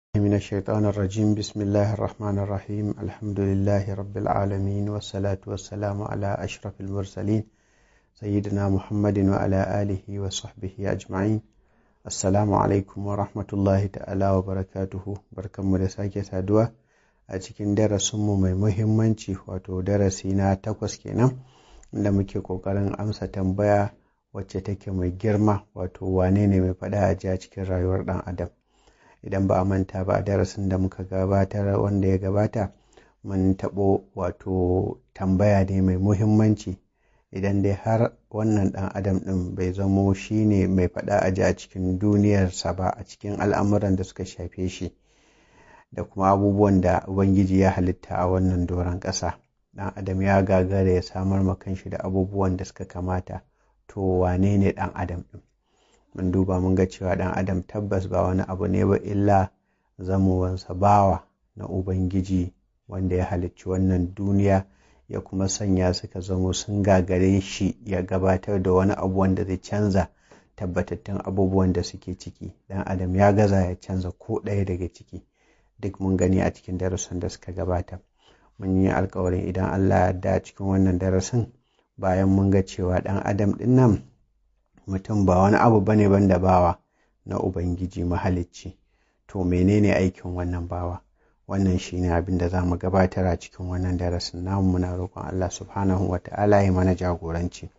من الشيطان الرجيم بسم الله الرحمن الرحيم الحمد لله رب العالمين والصلاة والسلام على أشرف المرسلين سيدنا محمد وعلى آله وصحبه أجمعين السلام عليكم ورحمة الله تعالى وبركاته بركة مدساكة سادوة أتكين درس mai muhimmanci wato darasi na takwas kenan inda muke ƙoƙarin amsa tambaya wacce take mai girma wato wane ne mai faɗa a ji cikin rayuwar ɗan adam idan ba a manta ba a darasin da muka gabatar wanda ya gabata mun taɓo wato tambaya ne mai muhimmanci idan dai har wannan ɗan adam ɗin bai zamo shi ne mai faɗa a ji a cikin duniyarsa ba a cikin al'amuran da suka shafe shi da kuma abubuwan da ubangiji ya halitta a wannan doron ƙasa ɗan adam ya gagara ya samar ma kanshi da abubuwan da suka kamata to wane ne ɗan adam ɗin mun duba mun ga cewa ɗan adam tabbas ba wani abu ne ba illa zamowansa bawa na ubangiji wanda ya halicci wannan duniya ya kuma sanya suka zamo sun gagare shi ya gabatar da wani abu wanda zai canza tabbatattun abubuwan da suke ciki ɗan adam ya gaza ya canza ko ɗaya daga ciki duk mun gani a cikin darasin da suka gabata mun yi alkawarin idan allah ya yarda cikin wannan darasin bayan mun ga cewa ɗan adam ɗin nan mutum ba wani abu bane banda bawa na ubangiji mahalicci to menene aikin wannan bawa wannan shine abin da za mu gabatar a cikin wannan darasin namu muna roƙon Allah subhanahu wa ta'ala ya mana jagoranci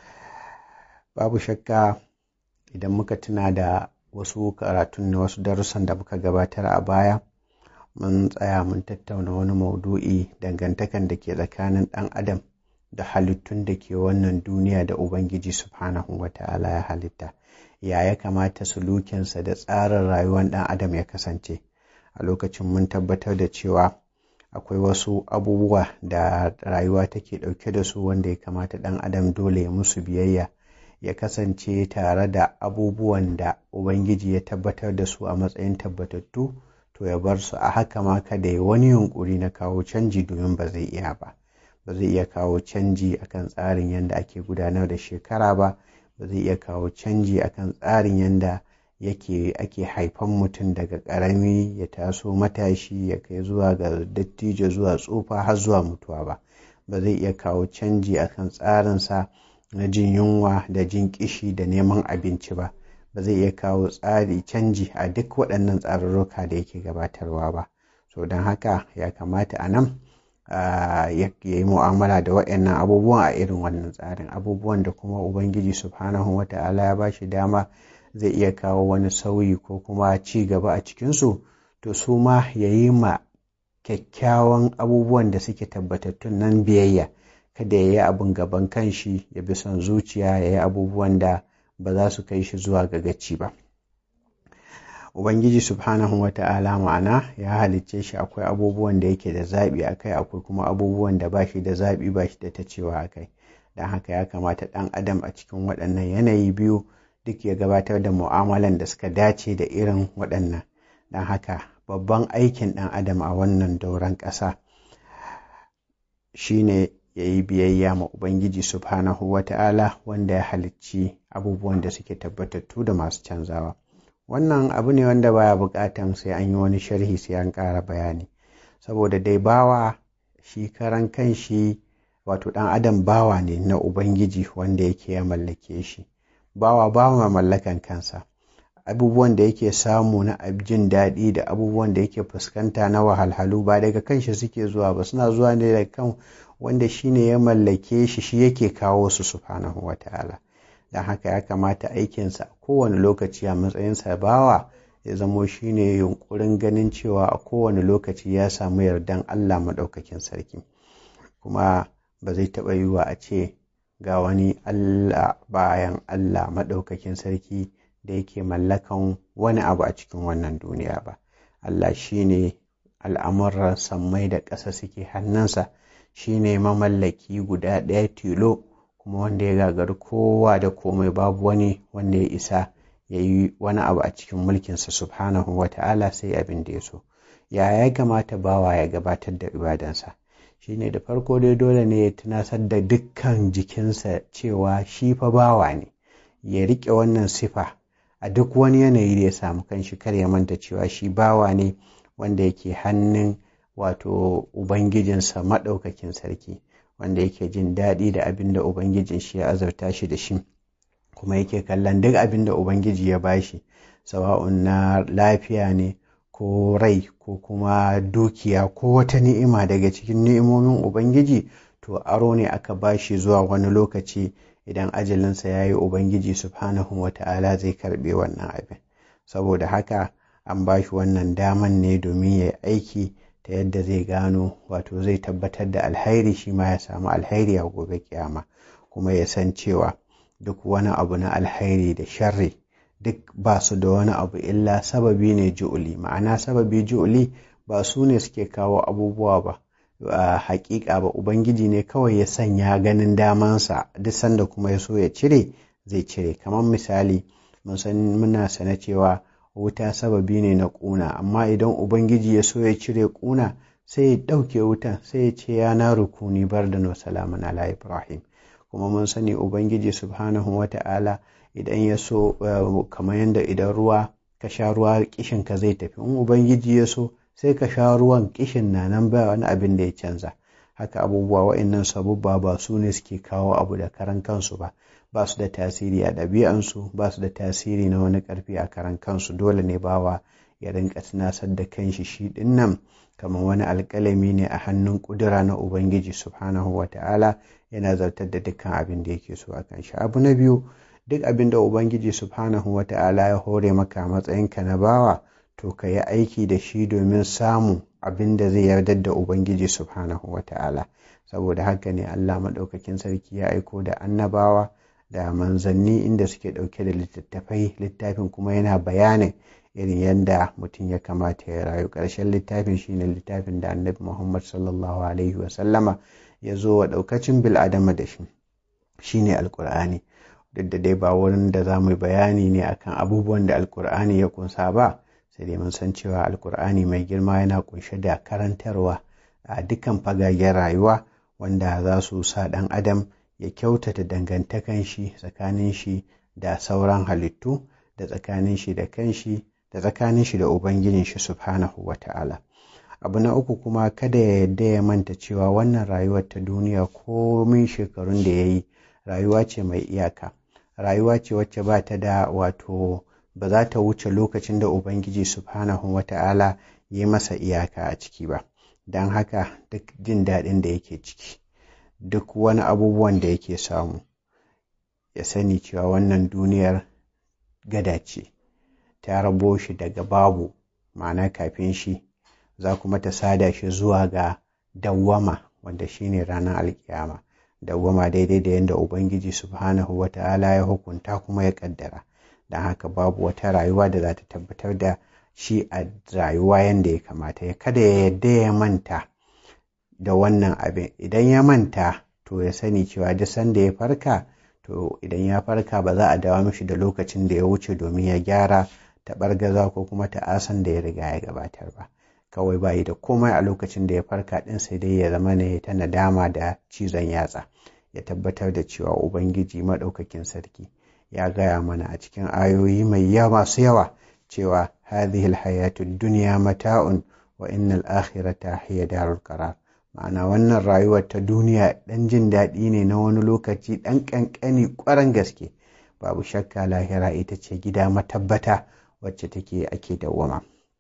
babu shakka idan muka tuna da wasu karatun na wasu darussan da muka gabatar a baya mun tsaya mun tattauna wani maudu'i dangantakan da ke tsakanin ɗan adam da halittun da ke wannan duniya da Ubangiji Subhanahu wa ta'ala ya halitta, ya ya kamata sulukinsa da tsarin rayuwar ɗan adam ya kasance. A lokacin mun tabbatar da cewa akwai wasu abubuwa da rayuwa take ɗauke da su wanda ya kamata ɗan adam dole ya musu biyayya, ya kasance tare da abubuwan da Ubangiji ya tabbatar da su a matsayin tabbatattu, to ya bar su a haka ma kada ya wani yunƙuri na kawo canji domin ba zai iya ba. ba zai iya kawo canji akan tsarin yadda ake gudanar da shekara ba ba zai iya kawo canji akan tsarin yadda yake ake haifan mutum daga ƙarami ya taso matashi ya kai zuwa ga dattijo zuwa tsufa har zuwa mutuwa ba ba zai iya kawo canji akan tsarinsa na jin yunwa da jin kishi da neman abinci ba ba zai iya kawo tsari canji a duk waɗannan tsarurruka da yake gabatarwa ba so don haka ya kamata a nan Uh, ya yi mu'amala da waɗannan abubuwan a irin wannan tsarin abubuwan da kuma ubangiji subhanahu wa ta'ala ya ba shi dama zai iya kawo wani sauyi ko kuma ci gaba a cikinsu to su ma ya yi ma kyakkyawan abubuwan da suke tabbatattun nan biyayya kada ya yi abin gaban kanshi ya bi son zuciya ya yi abubuwan da ba za su kai shi zuwa ga gaci ba Ubangiji Subhanahu wa ta'ala ma'ana ya halicce shi akwai abubuwan da yake da zaɓi a kai akwai kuma abubuwan da ba shi da zaɓi ba shi da ta cewa a kai. Don haka ya kamata ɗan adam a cikin waɗannan yanayi biyu duk ya gabatar da mu'amalan da suka dace da irin waɗannan. Don haka babban aikin ɗan adam a wannan dauran ƙasa shine ya yi biyayya ma Ubangiji Subhanahu wa ta'ala wanda ya halicci abubuwan da suke tabbatattu da masu canzawa. wannan abu ne wanda baya bukatan sai an yi wani sharhi sai an ƙara bayani saboda dai bawa shi karan kan shi wato ɗan adam bawa ne na ubangiji wanda yake ya mallake shi bawa bawa mallakan kansa abubuwan da yake samu na jin daɗi da abubuwan da yake fuskanta na wahalhalu ba daga kanshi suke zuwa ba suna zuwa ne daga kan wanda shi ne ya mallake shi shi yake kawo su subhanahu wa ta'ala don haka ya kamata aikinsa a kowane lokaci a matsayinsa bawa ya zamo shine yunkurin ganin cewa a kowane lokaci ya samu yardan Allah maɗaukakin sarki kuma ba zai taɓa yiwa a ce ga wani Allah bayan Allah maɗaukakin sarki da yake mallakan wani abu a cikin wannan duniya ba Allah shine al'amuran sammai da ƙasa suke hannunsa shine mamallaki guda ɗaya tilo kuma wanda ya gagari kowa da komai babu wani wanda ya isa ya yi wani abu a cikin mulkinsa subhanahu wa ta'ala sai abin da ya so ya ya kamata bawa ya gabatar da ibadansa shine da farko dai dole ne ya tunasar da dukkan jikinsa cewa shi fa bawa ne ya riƙe wannan sifa a duk wani yanayi da ya samu kanshi kar ya manta cewa shi bawa ne wanda yake hannun wato ubangijinsa maɗaukakin sarki wanda yake jin daɗi da abin da ubangijin shi ya azurta shi da shi kuma yake kallon duk abin da ubangiji ya bashi sawa'un na lafiya ne ko rai ko kuma dukiya ko wata ni'ima daga cikin ni'imomin ubangiji to aro ne aka bashi zuwa wani lokaci idan ajalinsa ya yi ubangiji subhanahu wa ta'ala zai karɓe wannan abin saboda haka an bashi wannan daman ne domin ya yi aiki ta yadda zai gano wato zai tabbatar da alhairi shi ma ya samu alhairi a gobe kiyama kuma ya san cewa duk wani abu na alhairi da sharri duk ba su da wani abu illa sababi ne ju'uli ma'ana sababi ju'uli ba su ne suke kawo abubuwa ba a hakika ba ubangiji ne kawai ya sanya ganin damansa duk sanda kuma ya so ya cire zai cire kamar misali muna sana cewa wuta sababi ne na ƙuna amma idan ubangiji ya so ya cire ƙuna sai ya ɗauke wutan sai ya ce ya na rukuni bar da no salamun ala ibrahim kuma mun sani ubangiji subhanahu wa ta'ala idan ya so kamar yadda idan ruwa ka sha ruwa kishinka zai tafi in ubangiji ya so sai ka sha ruwan kishin na nan ba wani abin da ya canza haka abubuwa wa'annan sabubba ba su ne suke kawo abu da karan kansu ba ba su da tasiri a ɗabi'ansu ba su da tasiri na wani ƙarfi a karan kansu dole ne bawa ya rinka tunasar da kanshi shi ɗin nan kamar wani alƙalami ne a hannun ƙudura na ubangiji subhanahu wa ta'ala yana zartar da dukkan abin da yake so a kan shi abu na biyu duk abin da ubangiji subhanahu wa ta'ala ya hore maka matsayinka na bawa to ka yi aiki da shi domin samun abin da zai yardar da ubangiji subhanahu wa ta'ala saboda haka ne allah maɗaukakin sarki ya aiko da annabawa da manzanni inda suke ɗauke da littattafai littafin kuma yana bayanin irin yadda mutum ya kamata ya rayu ƙarshen littafin shine littafin da annabi muhammad sallallahu alaihi wasallama ya zo wa ɗaukacin bil'adama da shi shine alkur'ani duk da dai ba wurin da za mu bayani ne akan abubuwan da alkur'ani ya kunsa ba sai dai mun san cewa alkur'ani mai girma yana kunshe da karantarwa a dukkan fagagen rayuwa wanda za su sa ɗan adam ya kyautata dangantakan shi tsakanin shi da sauran halittu da tsakanin shi da kanshi da tsakanin shi da ubangijin shi subhanahu wa ta'ala abu na uku kuma kada ya yadda ya manta cewa wannan rayuwar ta duniya komin shekarun da ya yi rayuwa ce mai iyaka rayuwa ce wacce ba ta da wato ba za ta wuce lokacin da ubangiji subhanahu wa ta'ala ya yi masa iyaka a ciki ba don haka duk jin daɗin da yake ciki duk wani abubuwan da yake samu ya sani cewa wannan duniyar gada ce ta rabo shi daga babu ma'ana kafin shi za kuma ta sada shi zuwa ga dawwama wanda shine ranar alkiyama dawwama daidai da yadda ubangiji subhanahu wa ta'ala ya hukunta kuma ya kaddara don haka babu wata rayuwa da za ta tabbatar da shi a rayuwa yadda ya kamata ya kada ya yadda ya manta da wannan abin idan ya manta to ya sani cewa duk sanda ya farka to idan ya farka ba za a dawo mishi da lokacin da ya wuce domin ya gyara taɓargaza ko kuma ta'asan da ya riga ya gabatar ba kawai bayi da komai a lokacin da ya farka ɗin sai dai ya zama ne ta nadama da cizon yatsa ya tabbatar da cewa ubangiji maɗaukakin sarki ya gaya mana a cikin ayoyi mai yawa masu yawa cewa hadhihi alhayatu dunya mata'un wa innal akhirata hiya darul qarar ma'ana wannan rayuwar ta duniya ɗan jin daɗi ne na wani lokaci ɗan ƙanƙani ƙwaran gaske babu shakka lahira ita ce gida matabbata wacce take ake dawwama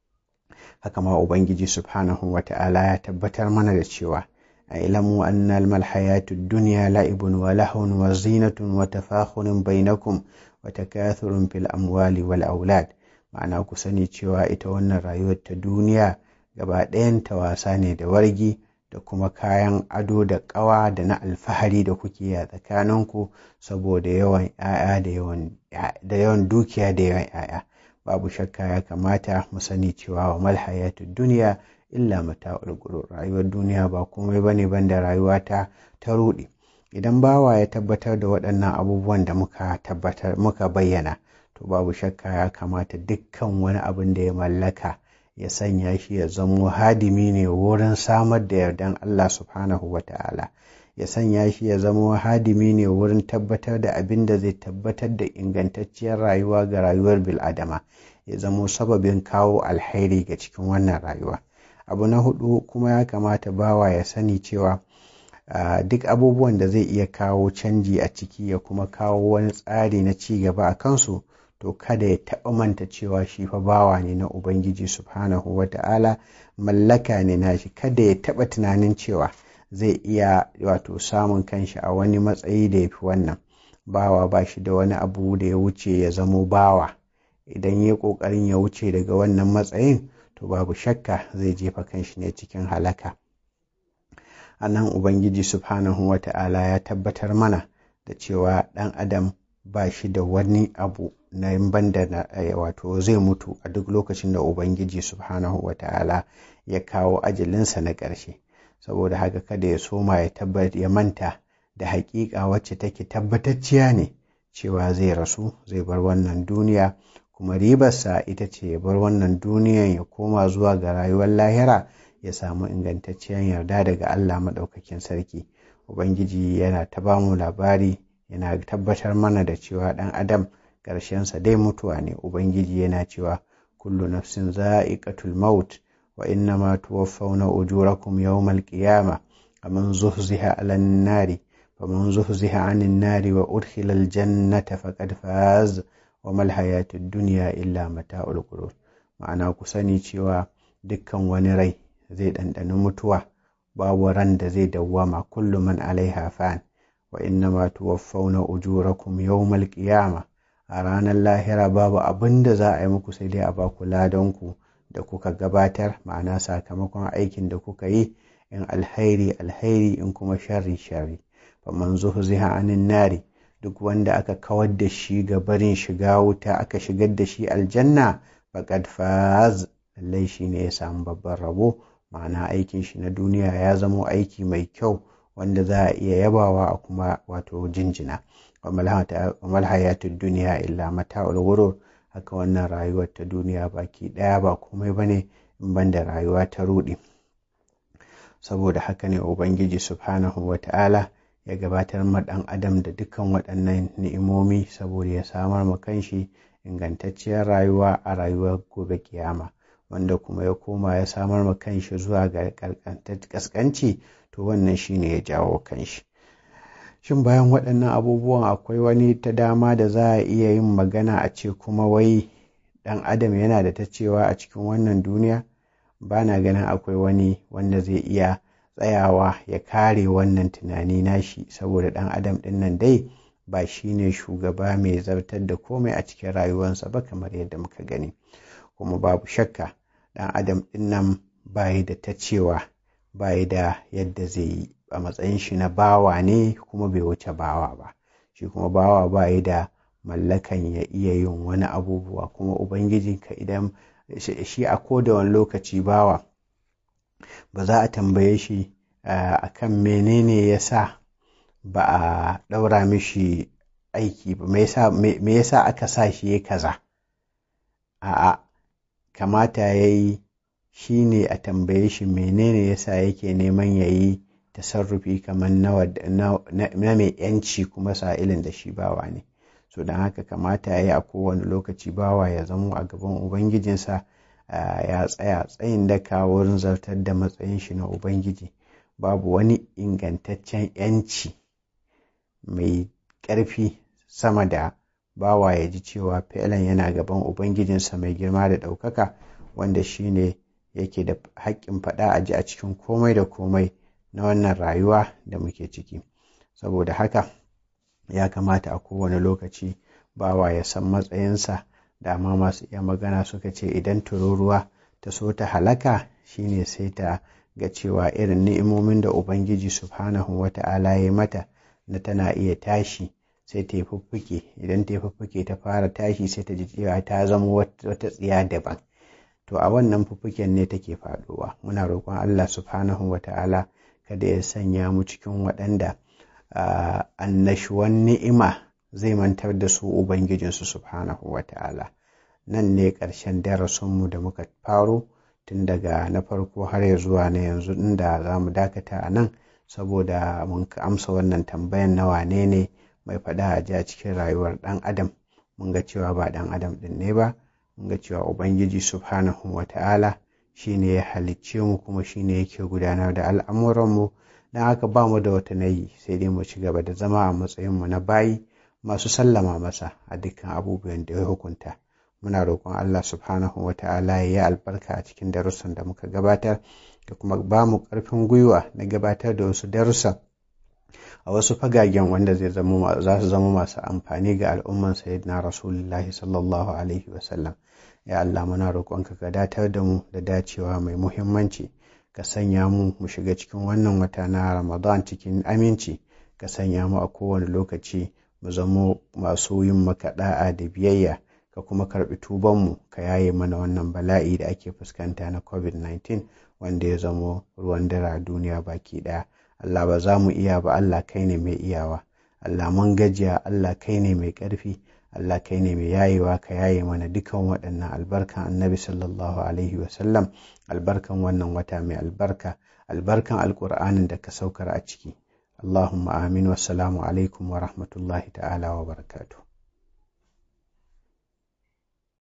haka ma ubangiji subhanahu wa ta'ala ya tabbatar mana da cewa a ilamu annal mal hayatud dunya la'ibun wa lahun wa zinatun wa tafakhurun bainakum wa takathurun fil amwali wal aulad ma'ana ku sani cewa ita wannan rayuwar ta duniya gaba ɗayan ta wasa ne da wargi da kuma kayan ado da ƙawa da na alfahari da kuke a tsakaninku saboda yawan 'ya'ya da yawan dukiya da yawan 'ya'ya babu shakka ya kamata mu sani cewa wa mal hayatud duniya illa mata'ul gurur rayuwar duniya ba komai bane banda rayuwa ta ta rudi idan bawa ya tabbatar da waɗannan abubuwan da muka tabbatar muka bayyana to babu shakka ya kamata dukkan wani abin da ya mallaka ya sanya shi ya zamo hadimi ne wurin samar da yardan Allah subhanahu wa ta'ala ya sanya shi ya zama hadimi ne wurin tabbatar da abin da zai tabbatar da ingantacciyar rayuwa ga rayuwar bil'adama ya zamo sababin kawo alheri ga cikin wannan rayuwa abu na hudu kuma ya kamata bawa ya sani cewa duk abubuwan da zai iya kawo canji a ciki ya kuma kawo wani tsari na ci gaba a kansu to kada ya taɓa manta cewa shi fa bawa ne na ubangiji subhanahu wa ta'ala mallaka ne nashi kada ya taɓa tunanin cewa zai iya wato samun kanshi a wani matsayi da ya fi wannan bawa ba shi da wani abu da ya wuce ya zamo bawa idan ya ƙoƙarin ya wuce daga wannan matsayin to babu shakka zai jefa kanshi ne cikin halaka a nan ubangiji subhanahu wa ta'ala ya tabbatar mana da cewa ɗan adam ba shi da wani abu na banda na wato zai mutu a duk lokacin da ubangiji subhanahu wa ta'ala ya kawo ajalinsa na ƙarshe saboda haka kada ya soma ya tabbat ya manta da haƙiƙa wacce take tabbatacciya ne cewa zai rasu zai bar wannan duniya kuma ribarsa ita ce ya bar wannan duniyan ya koma zuwa ga rayuwar lahira ya samu ingantacciyar yarda daga Allah maɗaukakin sarki ubangiji yana ta bamu labari yana tabbatar mana da cewa ɗan adam ƙarshensa dai mutuwa ne ubangiji yana cewa kullu nafsin za'iqatul maut wa inna ma tuwaffawna ujurakum yawmal qiyamah faman zuhziha 'alan nari faman zuhziha 'anil nari wa udkhila al jannata faqad faz wa mal hayatud dunya illa mata'ul ghurur ma'ana ku sani cewa dukkan wani rai zai ɗanɗani mutuwa babu ran da zai dawwama kullu man alaiha fan wa inna ma tuwaffawna ujurakum yawmal qiyamah a ranar lahira babu abin da za a yi muku sai dai a ba ku ladanku da kuka gabatar ma'ana sakamakon aikin da kuka yi in alhairi alhairi in kuma sharri sharri faman zuhziha anin nari duk wanda aka kawar da shi ga barin shiga wuta aka shigar da shi aljanna faqad faz lallai shi ne ya samu babban rabo ma'ana aikin shi na duniya ya zamo aiki mai kyau wanda za a iya yabawa a kuma wato jinjina wamal hayatud duniya illa mata'ul ghurur haka wannan rayuwar ta duniya baki daya ba komai bane in banda rayuwa ta rudi saboda haka ne ubangiji subhanahu wata'ala ya gabatar ma dan adam da dukkan waɗannan ni'imomi saboda ya samar ma kanshi ingantacciyar rayuwa a rayuwar gobe kiyama wanda kuma ya koma ya samar ma kanshi zuwa ga kaskanci to wannan shine ya jawo kanshi shin bayan waɗannan abubuwan akwai wani ta dama da za a iya yin magana a ce kuma wai ɗan adam yana da ta cewa a cikin wannan duniya ba na ganin akwai wani wanda zai iya tsayawa ya kare wannan tunani nashi saboda ɗan adam ɗin nan dai ba shi ne shugaba mai zartar da komai a cikin rayuwarsa ba kamar yadda muka gani kuma babu shakka ɗan adam ɗin nan bayi da ta cewa bayi da yadda zai yi a matsayin shi na bawa ne kuma bai wuce bawa ba shi kuma bawa bayi da mallakan ya iya yin wani abubuwa kuma ubangijinka idan shi a koda wani lokaci bawa ba za a tambaye shi a kan menene ya sa ba a ɗaura mishi aiki ba me yasa aka sa shi ya kaza a'a kamata ya yi shi ne a tambaye shi menene yasa yake neman ya yi tasarrufi kamar na mai yanci kuma sa'ilin da shi bawa ne so don haka kamata ya yi a kowane lokaci bawa ya zamo a gaban ubangijinsa ya tsaya tsayin daka wurin zartar da matsayin shi na ubangiji babu wani ingantaccen yanci mai ƙarfi sama da bawa ya ji cewa fi'lan yana gaban ubangijinsa mai girma da ɗaukaka wanda shi ne yake da haƙƙin faɗa a ji a cikin komai da komai na wannan rayuwa da muke ciki saboda haka ya kamata a kowane lokaci bawa ya san matsayinsa dama masu iya magana suka ce idan tururuwa ta so ta halaka shine sai ta ga cewa irin ni'imomin da ubangiji subhanahu wata'ala ya mata na tana iya tashi sai ta yi fuffuke idan ta yi fuffuke ta fara tashi sai ta ji cewa ta zama wata tsiya daban to a wannan fuffuken ne take faɗowa muna roƙon Allah subhanahu wata'ala kada ya sanya mu cikin waɗanda annashuwan ni'ima zai mantar da su ubangijinsu subhanahu wata'ala nan ne ƙarshen darasinmu da muka faro tun daga na farko har ya zuwa na yanzu inda za mu dakata a nan saboda mun amsa wannan tambayan na wane ne mai faɗa a ji a cikin rayuwar ɗan adam mun ga cewa ba ɗan adam ɗin ne ba mun ga cewa ubangiji subhanahu wa ta'ala shi ne ya halicce mu kuma shi ne yake gudanar da al'amuranmu don haka ba mu da wata nayi sai dai mu ci gaba da zama a matsayinmu na bayi masu sallama masa a dukkan abubuwan da ya hukunta muna roƙon Allah subhanahu wa ta'ala ya yi albarka a cikin darussan da muka gabatar da kuma ba mu ƙarfin gwiwa na gabatar da wasu darussan a wasu fagagen wanda zai zama za su zama masu amfani ga al'umman sayyidina rasulullahi sallallahu alaihi wasallam ya Allah muna roƙonka ka datar da mu da dacewa mai muhimmanci ka sanya mu mu shiga cikin wannan wata na ramadan cikin aminci ka sanya mu a kowane lokaci mu zamo masu yin maka da'a da biyayya ka kuma karɓi tubanmu ka yaye mana wannan bala'i da ake fuskanta na covid-19 wanda ya zamo ruwan dare a duniya baki ɗaya Allah ba za mu iya ba Allah kai ne mai iyawa Allah mun gajiya Allah kai ne mai ƙarfi Allah kai ne mai yayewa ka yaye mana dukan waɗannan albarkan annabi sallallahu alaihi wasallam albarkan wannan wata mai albarka albarkan alƙur'anin da ka saukar a ciki Allahumma amin wassalamu alaikum wa rahmatullahi ta'ala wa barakatuh